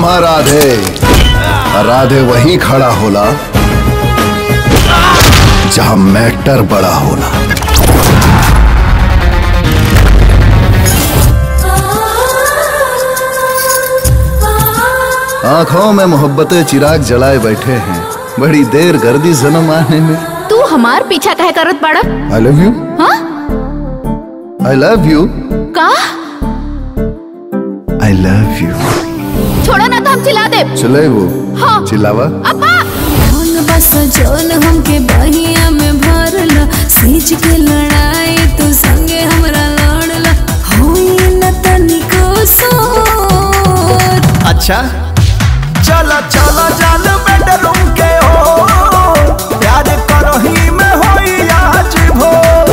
नाम है राधे और राधे वही खड़ा होला जहां मैटर बड़ा होला आंखों में मोहब्बत चिराग जलाए बैठे हैं बड़ी देर गर्दी जन्म आने में तू हमार पीछा कहे करत बाड़ा आई लव यू हाँ आई लव यू का आई लव यू छोड़ो ना तो हम चिल्ला दे चले वो हाँ। चिल्लावा अब्बा कौन बस जोन हमके बहिया में भरला सींच के लड़ाई तू संगे हमरा लड़ला होई न तनिको सोर अच्छा चला चला जान बेडरूम के हो प्यार करही में होई आज भोर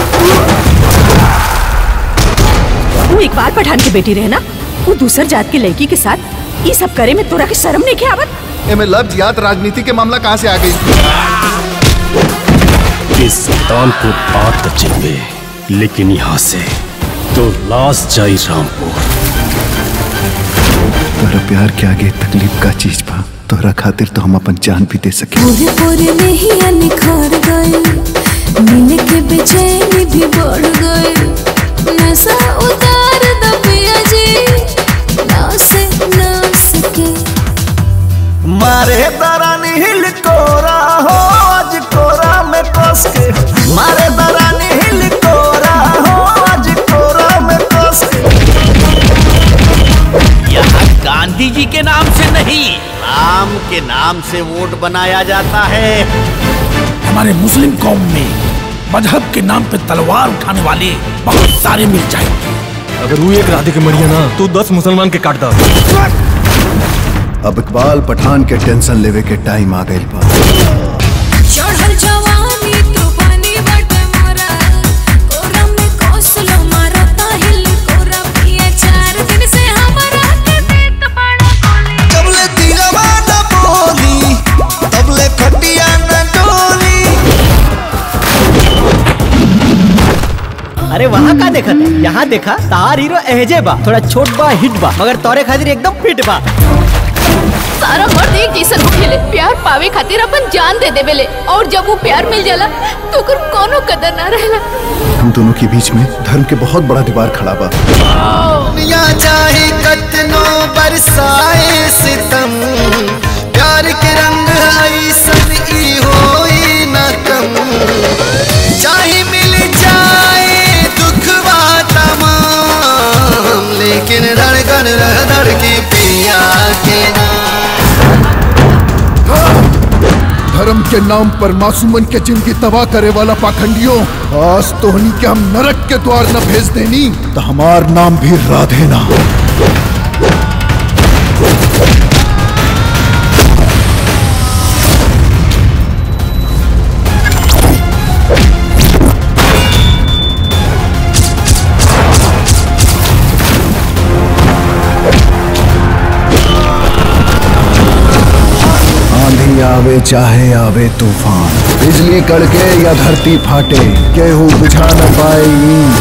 तू एक बार पठान की बेटी रहे ना वो दूसर जात की लड़की के साथ ये सब करे में तोरा के शर्म नहीं के आवत एमे लव जियात राजनीति के मामला कहाँ से आ गई इस सुल्तानपुर बात तो चिन्हे लेकिन यहाँ से तो लाश जाई रामपुर तोरा प्यार के आगे तकलीफ का चीज बा तोरा खातिर तो हम अपन जान भी दे सके पूरे पूरे नहीं निखार गए मिल के बेचैनी भी बढ़ गए नशा उतार दो पिया जी ना से ना सके मारे दरानी हिल कोरा हो आज कोरा में कस के मारे दरानी हिल कोरा हो आज कोरा में कस के यहाँ गांधी जी के नाम से नहीं राम के नाम से वोट बनाया जाता है हमारे मुस्लिम कौम में मजहब के नाम पे तलवार उठाने वाले बहुत सारे मिल जाएंगे अगर वो एक राधे के मरिया ना तो दस मुसलमान के काट दा अब इकबाल पठान के टेंशन लेवे के टाइम आ गई बा चढ़ल जवानी तूफानी बट मोरा कोरा में कोसलो मारा ताहिल कोरा पिए चार दिन से हमारा के देत बड़ा कोली जबले दिलवा न बोली तबले खटिया न डोली अरे वहाँ का देखा था यहाँ देखा तार हीरो एहजे बा थोड़ा छोट बा हिट बा मगर तोरे खातिर एकदम फिट बा सारा मर्द एक जैसन होखेले प्यार पावे खातिर अपन जान दे देवेले और जब वो प्यार मिल जाला तो ओकर कोनो कदर ना रहेला हम दोनों के बीच में धर्म के बहुत बड़ा दीवार खड़ा बा दुनिया चाहे कतनो बरसाए सितम प्यार के रंग आई सन ई होई न कम चाहे मिल जाए दुखवा तमाम लेकिन धड़कन रह धड़की पिया के नाम धर्म के नाम पर मासूमन के जिंदगी तबाह करे वाला पाखंडियों आज तोहनी के हम नरक के द्वार न भेज देनी तो हमार नाम भी राधे ना आंधी आवे चाहे आवे तूफान बिजली कड़के या धरती फाटे केहू बुझा न पाए ई